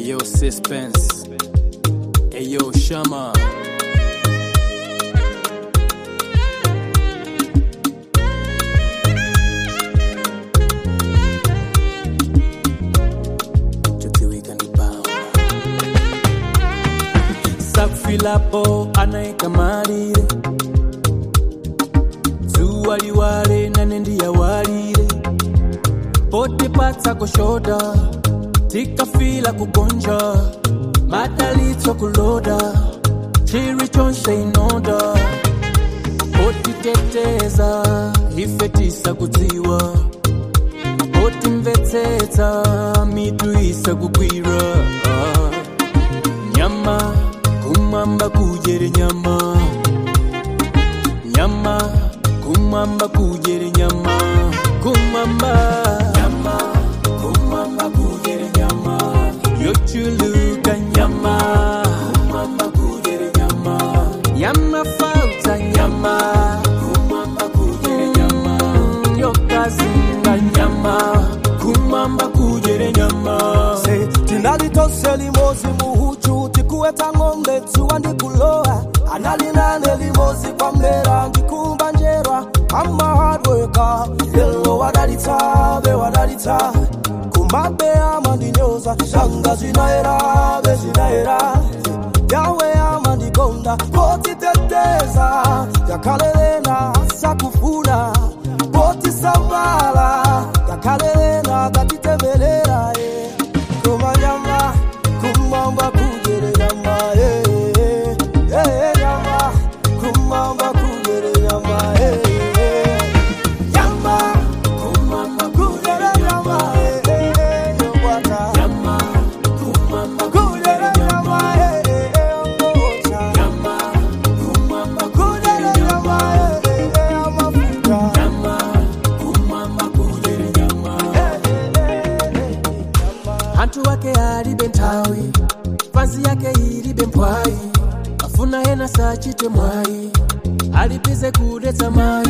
Ayo suspense. Ayo shama. Tukiwika ni bamba. Safilapo anaikamalire zuwa liwale nane ndiyawalire pote patsa kushoda tikafila kugonja madalitso kuloda chiri chonse inoda potiteteza ife tisa kudziwa potimvetsetsa mitu isa kugwira Ah. nyama kumwamba kujere nyama nyama kumwamba kujere nyama kumwamba nyama kumwamba kujere nyama yochuluka nyama kumwamba kujere nyama nyama fauta nyama kumwamba kujere nyama yokazinga nyama kumwamba kujere nyama Se, tinalitose limozi muhuchu tikuweta ng'ombe tsuwa ndikulowa analinane limozi kwa mlera ndikumba njerwa ama hardworka lelo wadalitsa be wadalitsa kumabe ama ndinyoza shanga zinaera be zinaera yawe ama ndikonda kotiteteza yakalelena sakufuna kotisamala yakalelena tatitemelera eh. kumanyama kumamba kugere nyama eh, eh, eh, nyama kumamba kugere nyama eh, eh. nyama kumamba kugere nyama eh, eh, eh, yo bwana. nyama kumwamba Kugere nyama eh, eh, eh, ongoza. nyama kumwamba Kugere nyama eh, eh, eh, amafuta. nyama kumwamba kujere nyama Eh, eh, eh, eh, nyama. hantu wake alibe nthawi fansi yake ilibe mphwayi afuna ena sachite mwayi alipize kudetsa mayi